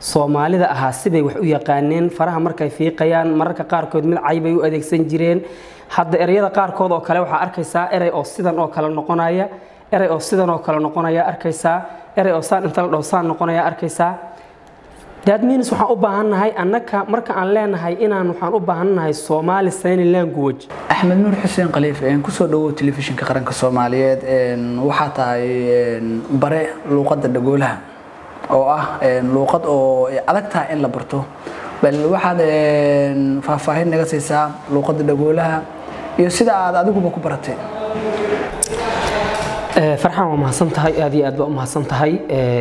soomaalida ahaa sibay wax u yaqaaneen faraha markay fiiqayaan mararka qaarkood mid caybay u adeegsan jireen hadda ereyada qaarkood oo kale waxaa arkaysaa erey oo sidan oo kale noqonaya erey oo sidan oo kale noqonaya arkaysaa erey oo saan inta la dhaho saan noqonaya arkaysaa that means waxaan u baahannahay annaka marka aan leenahay inaan waxaan u baahannahay Somali sign language axmed nuur xuseen khaliif kusoo dhawow telefishinka qaranka soomaaliyeed waxaa tahay bare luuqadda dhagoolaha oo ah luuqad oo adag tahay in la barto bal waxaad faahfaahin naga siisaa luuqadda dhagoolaha iyo sida aad adiguba ku baratay farxan waa mahadsan tahay aad iyo aad baa u mahadsan tahay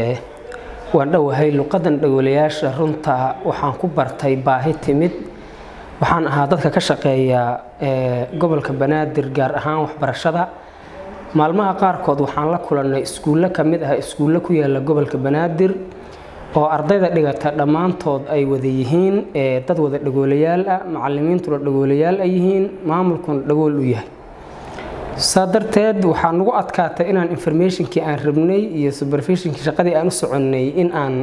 waan dhowahay luqadan dhagoolayaasha runta waxaan ku bartay baahi timid waxaan ahaa dadka ka shaqeeya gobolka banaadir gaar ahaan waxbarashada maalmaha qaarkood waxaan la kulannay iskuullo ka mid ah iskuullo ku yaala gobolka banaadir oo ardayda dhigata dhammaantood ay wada yihiin dad wada dhagoolayaal ah macallimiintuna dhagoolayaal ay yihiin maamulkuna dhagool u yahay saa darteed waxaa nagu adkaatay inaan informationkii aan rabnay iyo supervisionkii shaqadii aan u soconnay in aan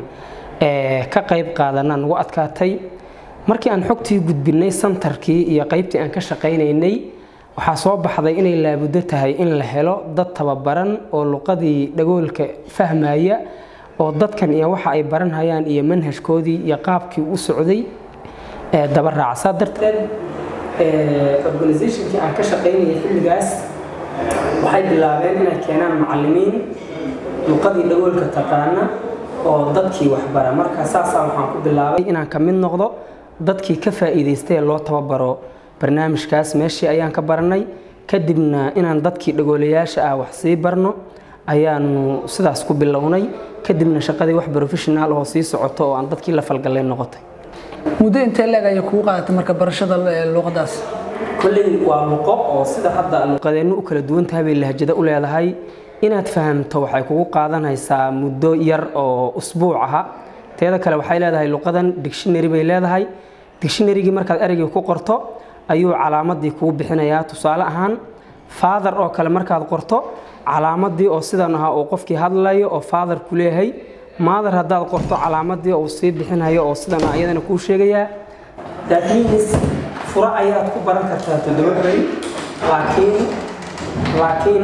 ka qayb qaadana nagu adkaatay markii aan xogtii gudbinay santarkii iyo qaybtii aan ka shaqaynaynay waxaa soo baxday inay laabuddo tahay in la helo dad tababaran oo luqadii dhagoolka fahmaya oo dadkan iyo waxa ay baranhayaan iyo manhajkoodii iyo qaabkii u socday daba raaca saa darteed organizationkii aan ka shaqaynayay xilligaas waxay bilaabeen inay keenaan macallimiin luqadii dhagoolka taqaana oo dadkii waxbara marka saasaa waxaan ku bilaabay inaan ka mid noqdo dadkii ka faa'iidaystay loo tababaro barnaamijkaas meeshii ayaan ka baranay kadibna inaan dadkii dhagoolayaasha ah wax sii barno ayaanu sidaas ku bilownay kadibna shaqadii wax professional oo sii socoto oo aan dadkii la falgalay noqotay muddo intee leeg ayay kugu qaadatay marka barashada luuqadaas kolley waa luqo oo sida hadda luqadeennu u kala duwan tahay bay lahjado u leedahay inaad fahamto waxay kugu qaadanaysaa muddo yar oo usbuuc aha teeda kale waxay leedahay luqadan dictionary bay leedahay dictionarygii markaad ereygii ku qorto ayuu calaamadii kugu bixinayaa tusaale ahaan father oo kale markaad qorto calaamadii oo sidan ahaa uu qofkii hadlayo oo father ku leeyahay mother haddaad qorto calaamadii uu sii bixinayo oo sidan ah iyadana kuu sheegayaa that means fura ayaad ku baran kartaa toddoba beri laakiin laakiin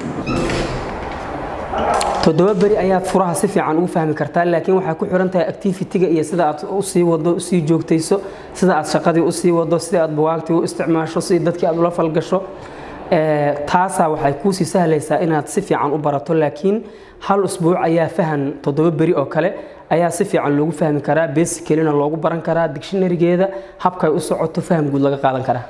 toddoba beri ayaad furaha si fiican ugu fahmi kartaa laakiin waxay ku xiran tahay activity-ga iyo sida aad usii wado usii joogtayso sida aad shaqadii usii wado sida aad bugaagtii u isticmaasho si dadkii aad ula falgasho taasaa waxay kuusii sahlaysaa inaad si fiican u barato laakiin hal usbuuc ayaa fahan toddoba beri oo kale ayaa si fiican loogu fahmi karaa basicalina loogu baran karaa dictionarygeeda habkay u socoto faham guud laga qaadan karaa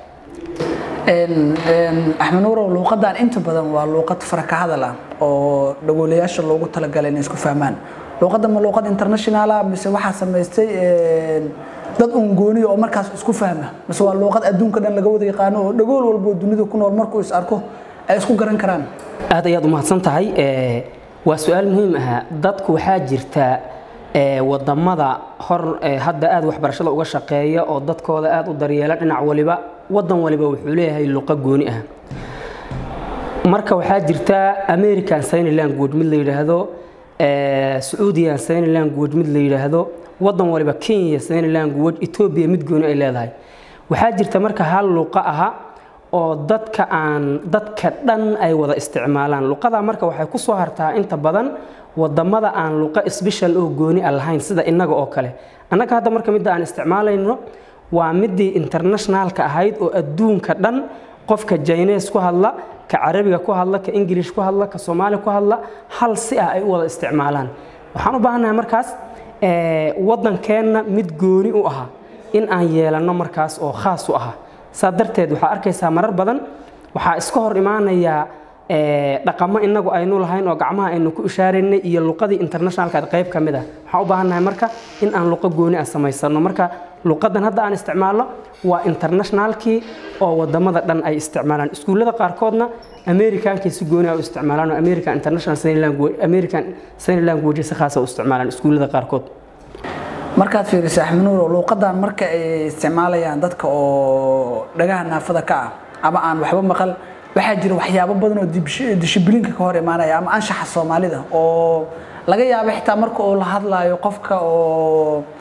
axmed nuurow luuqadan inta badan waa luuqad faraka hadal ah oo dhagoolayaasha loogu talagalay inay isku fahmaan luuqadda ma luuqad international ah mise waxaa samaystay dad uun gooniya oo markaas isku fahma mise waa luuqad adduunka dhan laga wada yaqaano oo dhagool walbo dunida ku nool markuu is arko ay isku garan karaan aad ayaad u mahadsan tahay waa su-aal muhiim ah dadku waxaa jirta wadamada hor hadda aad waxbarashada uga shaqeeya oo dadkooda aad u daryeela dhinac waliba wadan waliba wuxuu leeyahay luqo gooni ah marka waxaa jirta american sign language mid la yidhaahdo sacuudian sign language mid la yidhaahdo wadan waliba kenya sign language ethiopia mid gooni ay leedahay waxaa jirta marka hal luqo aha oo dadka aan dadka dhan ay wada isticmaalaan luqada marka waxay ku soo hartaa inta badan wadamada aan luqo special oo gooni a lahayn sida innaga oo kale annaga hadda marka midda aan isticmaalayno waa midii internationalka ahayd oo adduunka dhan qofka jines ku hadla ka carabiga ku hadla ka ingilish ku hadla ka soomaali ku hadla hal si ah ay u wada isticmaalaan waxaan u baahannahay markaas wadankeenna mid gooni u aha in aan yeelanno markaas oo khaas u aha saa darteed waxaa arkaysaa marar badan waxaa iska hor imaanayaa dhaqamo inagu aynu lahayn oo gacmaha aynu ku ishaaraynay iyo luqadii internationalka qayb ka mid ah waxaan u baahannahay marka in aan luqo gooni ah samaysano marka luqadan hadda aan isticmaalno waa internationalkii oo wadamada dhan ay isticmaalaan iskuullada qaarkoodna americankii si gooni ah u isticmaalaan oo american international sign language american sign language si khaas ah u isticmaalaan iskuullada qaarkood markaad fiiriso axmed nuur luuqadan marka ay isticmaalayaan dadka oo dhagaha naafada ka ah ama aan waxba maqal waxaa jira waxyaabo badan oo dishibliinka ka hor imaanaya ama anshaxa soomaalida oo laga yaabo xitaa marka uu la hadlaayo qofka oo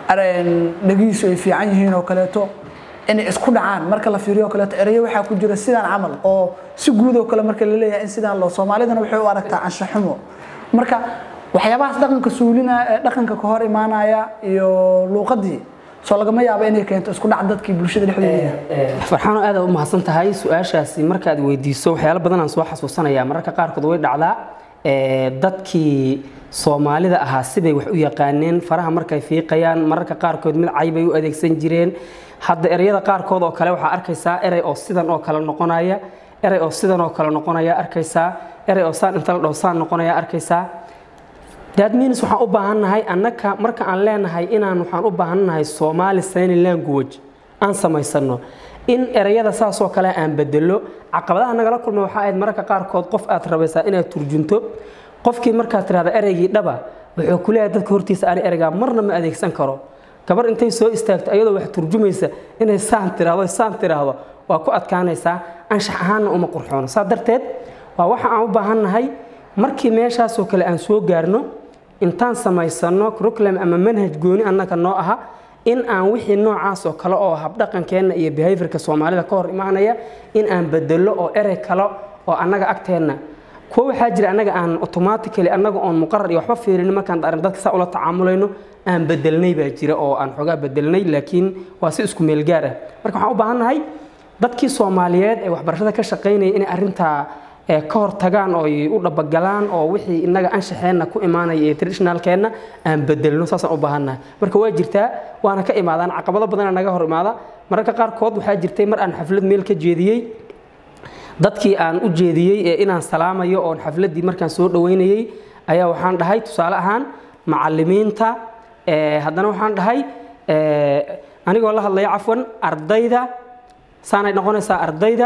dhagihiisu ay fiican yihiin oo kaleeto inay isku dhacaan marka la fiiriyo oo kaleeto erayo waxaa ku jira sidaan camal oo si guud oo kale marka la leeyahay in sidaan loo soomaalidana waxay u aragtaa anshaxumo marka waxyaabahaas dhaqanka suulina dhaqanka ka hor imaanaya iyo luuqadii soo lagama yaabo inay keento isku dhac dadkii bulshada dhexdeeda farxaano aad u mahadsan tahay su-aashaasi markaad weydiiso waxyaalo badan aan soo xasuusanaya mararka qaarkood way dhacdaa dadkii soomaalida ahaa sibay wax u yaqaaneen faraha markay fiiqayaan mararka qaarkood mid caybay u adeegsan jireen hadda ereyada qaarkood oo kale waxaa arkaysaa erey oo sidan oo kale noqonaya erey oo sidan oo kale noqonaya arkaysaa erey oo saan inta la dhaho saan noqonaya arkaysaa that means waxaan u baahannahay annaka marka aan leenahay inaan waxaan u baahannahay Somali sign language aan samaysano in ereyada saas oo kale aan bedelo caqabadaha nagala kulma waxa ahayd mararka qaarkood qof aad rabaysaa inaad turjunto qofkii markaad tiraahdo ereygii dhaba wuxuu ku leeyahay dadka hortiisa ani ereygaa marna ma adeegsan karo gabar intay soo istaagto ayadoo wax turjumaysa inay saan tiraahdo saan tiraahdo waa ku adkaanaysaa anshax ahaanna uma qurxoono saa darteed waa waxa aan u baahannahay markii meeshaasoo kale aan soo gaarno intaan samaysano curriculum ama manhaj gooni annaka noo aha in aan wixii noocaas oo kale oo habdhaqankeenna iyo behaviorka soomaalida ka hor imaanaya in aan bedelo oo erey kale oo annaga agteenna kuwa waxaa jira annaga aan automatically annaga oon muqarar iyo waxba fiirin markaan arrin dadka saa ula tacaamulayno aan bedelnay baa jira oo aan xogaa bedelnay laakiin waa si isku meel gaar ah marka waxaan u baahannahay dadkii soomaaliyeed ee waxbarashada ka shaqaynaya inay arrintaa ka hor tagaan oo ay u dhabagalaan oo wixii innaga anshaxeenna ku imaanaya ee traditionalkeenna aan bedelno saasaan u baahannahay marka waa jirtaa waana ka imaadaan caqabado badana naga hor imaada mararka qaarkood waxaa jirtay mar aan xaflad meel ka jeediyey dadkii aan u jeediyey ee inaan salaamayo oon xafladdii markaan soo dhoweynayey ayaa waxaan dhahay tusaale ahaan macallimiinta haddana waxaan dhahay anigoo la hadlaya cafwan ardayda saanay noqonaysaa ardayda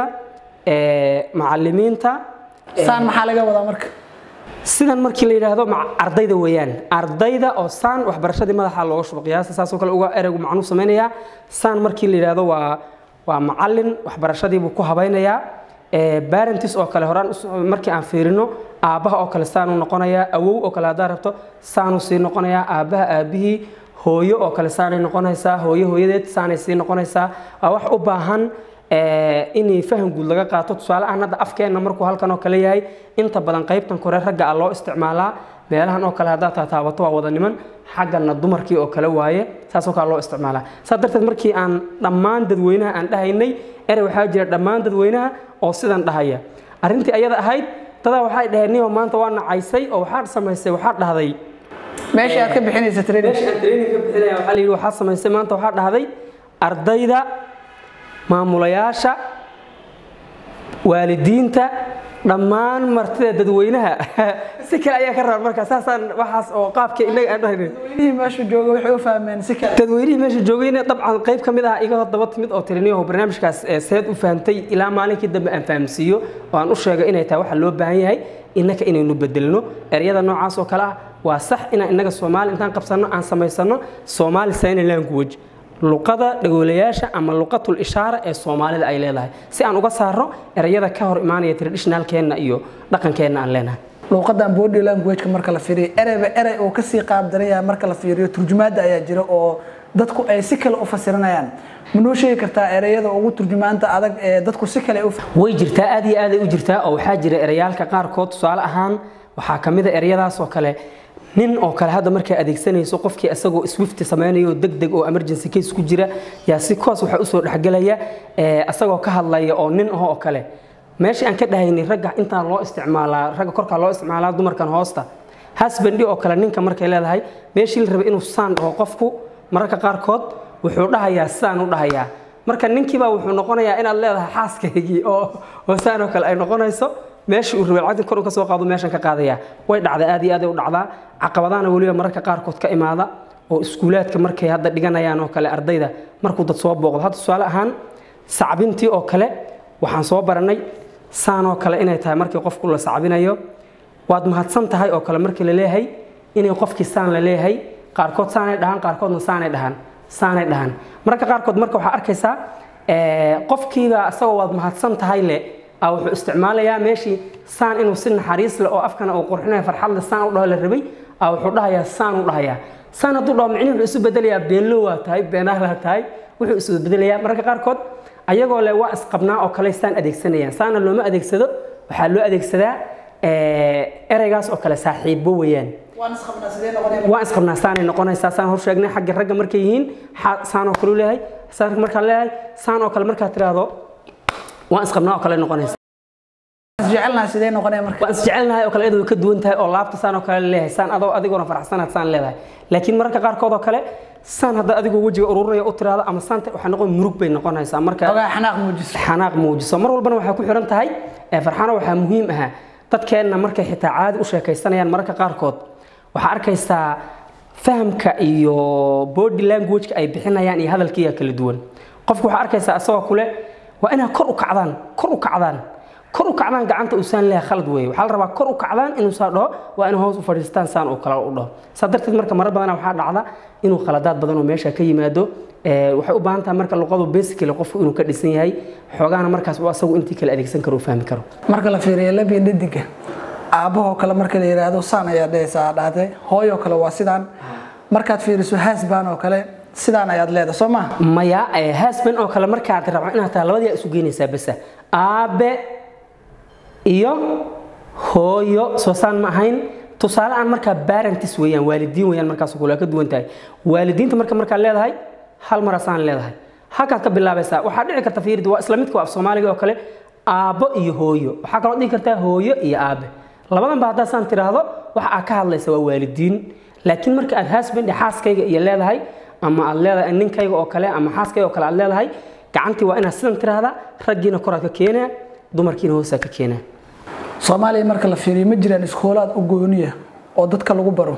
macallimiinta saan maxaa laga wadaa marka sidan markii la yidhaahdo ardayda weeyaan ardayda oo saan waxbarashadii madaxa looga shubo qiyaasta saasoo kale uga ereygu macnuu samaynayaa saan markii la yidhaahdo waa waa macallin waxbarashadii buu ku habaynayaa barentis oo kale horaan markii aan fiirino aabbaha oo kale saanuu noqonayaa awow oo kale haddaa rabto saanuu sii noqonayaa aabbaha aabbihii hooyo oo kale saanay noqonaysaa hooyo hooyadeed saanay sii noqonaysaa waa wax u baahan inay faham guud laga qaato tusaale ahaan hadda afkeenna markuu halkan oo kale yahay inta badan qaybtan kore ragga a loo isticmaalaa meelahan oo kale haddaad taataabato waa wada niman xaggana dumarkii oo kale waaye saasoo kale loo isticmaalaa saas darteed markii aan dhammaan dadweynaha aan dhahaynay erey waxaa jira dhammaan dadweynaha oo sidan dhahaya arrintii ayada ahayd dadaa waxay dhaheen niyo maanta waa nacaysay oo waxaad samaysay waxaad dhahday meesha aad ka bixinaysa training meesha aan training ka bixinaya waxaa la yidhi waxaad samaysay maanta waxaad dhahday ardayda maamulayaasha waalidiinta dhammaan martida dadweynaha si kale ayaa ka rabaan marka saasaan waxaas oo qaabka inaga aan dhahayn dadweynihii meesha jooga waxay u fahmeen si kale dadweynihii meesha joogayna dabcan qayb ka mid ah iga hor daba timid oo tiriniyaho barnaamijkaas seed u fahamtay ilaa maalinkii dambe aan fahamsiiyo oo aan u sheegay inay tahay waxa loo baahan yahay innaka inaynu bedelno eryada noocaas oo kale ah waa sax inaan innaga soomaali intaan qabsanno aan samaysano soomaali sign language luqada dhagoolayaasha ama luqatul ishaara ee soomaalida ay leedahay si aan uga saaro ereyada ka hor imaanaya traditionalkeenna iyo dhaqankeenna aan leenahay luuqadan body language marka la fiiriyo ereyba erey oo kasii qaab daran yahay marka la fiiriyo turjumaada ayaa jira oo dadku ay si kale u fasiranayaan ma noo sheegi kartaa ereyada ugu turjumaanta adag ee dadku si kale u way jirtaa aad iyo aaday u jirtaa oo waxaa jira ereyaalka qaarkood tusaale ahaan waxaa ka mid a ereyadaas oo kale nin oo kale hadda markay adeegsanayso qofkii isagoo swift samaynayo deg deg oo emergency case ku jira yaa si koos waxaa usoo dhexgelaya isagoo ka hadlaya oo nin aho oo kale meeshii aan ka dhahaynay ragga intaan loo isticmaalaa ragga korkaa loo isticmaalaa dumarkan hoosta husbandi oo kale ninka markay leedahay meeshii la rabay inuu saan dhaho qofku mararka qaarkood wuxuu dhahayaa sidaan u dhahayaa marka ninkiibaa wuxuu noqonayaa inaad leedahay xaaskaygii oo oo saan oo kale ay noqonayso meeshii uu rabay lacagta kor u ka soo qaado meeshan ka qaadaya way dhacdaa aad iyo aad ay u dhacdaa caqabadaana weliba mararka qaarkood ka imaada oo iskuulaadka markay hadda dhiganayaan oo kale ardayda markuu dad soo booqdo hadda tusaale ahaan sacbintii oo kale waxaan soo baranay saan oo kale inay tahay markii qofku la sacbinayo waad mahadsan tahay oo kale markii la leeyahay inay qofkii saan la leeyahay qaarkood saanay dhahaan qaarkoodna saanay dhahaan saanay dhahaan mararka qaarkood marka waxaa arkaysaa qofkiiba isagoo waad mahadsan tahay le wuxuu isticmaalayaa meeshii saan inuu si naxariis leh oo afkana uu qurxinayo farxad leh saan u dhaho la rabay wuxuu dhahayaa saan u dhahayaa saan hadduu dhaho micnihi wuxuu isu bedelayaa beenlo waa tahay beenaala tahay wuxuu isu bedelayaa mararka qaarkood ayagoo le waa isqabnaa oo kale saan adeegsanayaan saana looma adeegsado waxaa loo adeegsadaa ereygaas oo kale saaxiibo weeyaan waan isqabnaa saanay noqonaysaa saan hor sheegnay xagga ragga markay yihiin saan oo kale u leeyahay saan markaa leeyahay saan oo kale markaa tiraahdo waan isqabnaa oo kale noqonaysa jecelnahay sidee noqonaya marka waan isjecelnahay oo kale iyadoo ka duwan tahay oo laabta saan oo kale leeyahay saan adoo adigoona faraxsanaad saan leedahay laakiin mararka qaarkood oo kale saan hadda adigoo wejiga ururinaya u tiraahdo ama saanta waxaa noqon murug bay noqonaysaa marka ogaa xanaaq muujiso xanaaq muujiso mar walbana waxaa ku xiran tahay farxano waxaa muhiim ah dadkeenna markay xitaa caadi u sheekaysanayaan mararka qaarkood waxaa arkaysaa fahamka iyo body languageka ay bixinayaan iyo hadalkiiya kala duwan qofku waxaa arkaysaa isagoo kule waa inaad kor u kacdaan kor u kacdaan kor u kacdaan gacanta uusaan leeyahay khalad weeye waxaa la rabaa kor u kacdaan inuu saa dhaho waa inuu hoos u fadhiistaan saan uu kale u dhaho saa darteed marka marar badana waxaa dhacda inuu khaladaad badan oo meesha ka yimaado waxay u baahan tahay marka luqadu basically qofku inuu ka dhisan yahay xoogaana markaas uu asagu intii kale adeegsan karo u fahmi karo marka la fiiriyo labiyo dhadiga aabbahoo kale marka la yidhaahdo saan ayaa dhehaysaa dhahday hooyoo kale waa sidaan markaad fiiriso haasbaan oo kale sidaan ayaad leedahay soo maha maya haasban oo kale markaad rabco inaad tahay labadiyaa isu geynaysaa basa aabe iyo hooyo soo saan ma ahayn tusaale aan markaa barentis weeyaan waalidiin weeyaan markaas kule ka duwan tahay waalidiinta marka markaad leedahay hal marasaan leedahay halkaad ka bilaabaysaa waxaa dhici karta fiirida waa isla midka af soomaaliga oo kale aabbo iyo hooyo waxaa kaloo dhihi kartaa hooyo iyo aabe labadan ba haddaa saan tiraahdo waxa aad ka hadlaysa waa waalidiin laakiin marka aad husband xaaskayga iyo leedahay ama aad leedahay ninkayga oo kale ama xaaskayga oo kale aad leedahay gacantii waa inaad sidan tiraahdaa raggiina koraad ka keenaa dumarkiina hoosaa ka keenaa soomaaliya marka la fiiriyo ma jiraan iskoolaad u gooniya oo dadka lagu baro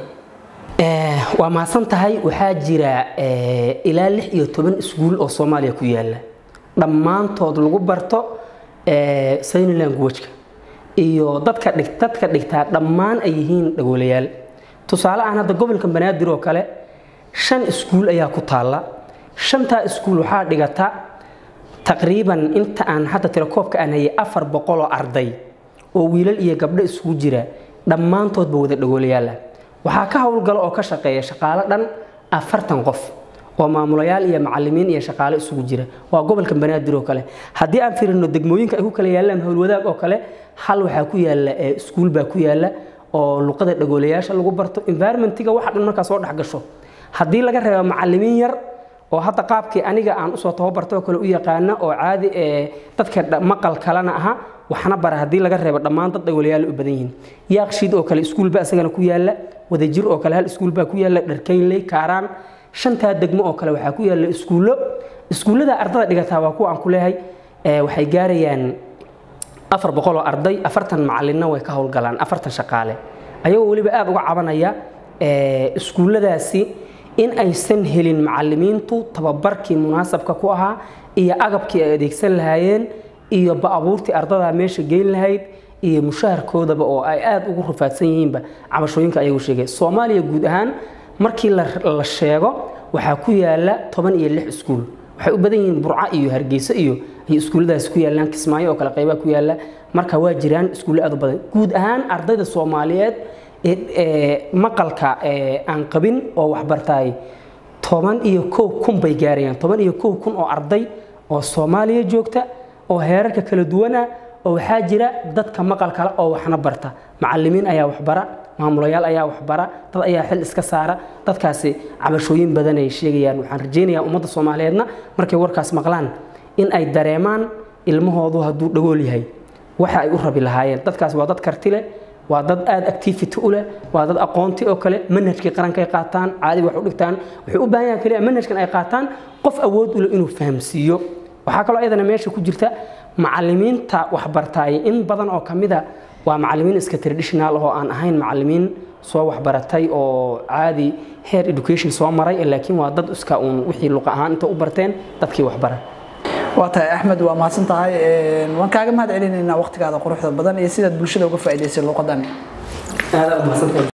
waa mahadsan tahay waxaa jira ilaa lix iyo toban iskuul oo soomaaliya ku yaala dhammaantood lagu barto sign languageka iyo dadka dhig dadka dhigtaa dhammaan ay yihiin dhagoolayaal tusaale ahaan hadda gobolka banaadir oo kale shan iskuul ayaa ku taalla shantaa iskuul waxaa dhigata taqriiban inta aan hadda tirakoobka aan hayay afar boqol oo arday oo wiilal iyo gabdho isugu jira dhammaantoodba wada dhagoolayaal ah waxaa ka howlgala oo ka shaqeeya shaqaale dhan afartan qof oo maamulayaal iyo macalimiin iyo shaqaale isugu jira waa gobolka banaadir oo kale haddii aan fiirino degmooyinka ay ku kala yaalaan howlwadaag oo kale hal waxaa ku yaala iskuul baa ku yaala oo luqada dhagoolayaasha lagu barto environmentiga waxa dhan markaa soo dhex gasho haddii laga reebo macalimiin yar oo hadda qaabkii aniga aan usoo tababartay oo kale u yaqaana oo caadi dadka maqal kalena aha waxna bara haddii laga reebo dhammaan dad dhagoolayaal u badan yihiin yaaqshiid oo kale iskuulba isagana ku yaala wadajir oo kale hal iskuulbaa ku yaala dharkaynley kaaraan shantaa degmo oo kale waxaa ku yaala iskuullo iskuullada ardada dhigataa waa kuwa aan ku leehay waxay gaarayaan afar boqol oo arday afartan macalinna way ka howlgalaan afartan shaqaale ayagoo weliba aada uga cabanaya iskuulladaasi in aysan helin macalimiintu tababarkii munaasabka ku ahaa iyo agabkii ay adeegsan lahaayeen iyo baabuurtii ardadaa meesha geyn lahayd iyo mushaharkoodaba oo ay aada ugu rafaadsan yihiinba cabashooyinka ayagu sheegay soomaaliya guud ahaan markii la sheego waxaa ku yaala toban iyo lix iskuul waxay u badan yihiin burca iyo hargeyso iyo ay iskuulladaasi ku yaalaan kismaayo oo kale qaybaa ku yaala marka waa jiraan iskuulle aad u badan guud ahaan ardayda soomaaliyeed maqalka aan qabin oo waxbartaay toban iyo kow kun bay gaarayaan toban iyo kow kun oo arday oo soomaaliya joogta oo heerarka kala duwana oo waxaa jira dadka maqal kale oo waxna barta macalimiin ayaa waxbara maamulayaal ayaa waxbara dad ayaa xil iska saara dadkaasi cabashooyin badan ay sheegayaan waxaan rajaynayaa ummadda soomaaliyeedna markay warkaas maqlaan in ay dareemaan ilmahoodu hadduu dhagool yahay waxa ay u rabi lahaayeen dadkaas waa dad karti leh waa dad aada activity u leh waa dad aqoonti oo kale manhajkii qarankay qaataan caadi wax u dhigtaan wuxuu u baahan yahay kaliya manhajkan ay qaataan qof awood u leh inuu fahamsiiyo waxaa kaloo iyadana meesha ku jirta macalimiinta waxbartaay in badan oo kamida waa macalimiin iska traditional oo aan ahayn macalimiin soo waxbaratay oo caadi heer education soo maray laakiin waa dad iska uun wixii luqa ahaan inta u barteen dadkii waxbara waa tahay axmed waa mahadsan tahay waan kaaga mahad celinaynaa waqtigaada quruxda badan iyo sidaad bulshada uga faa'iidaysay luuqadani aad aad mahadsantahay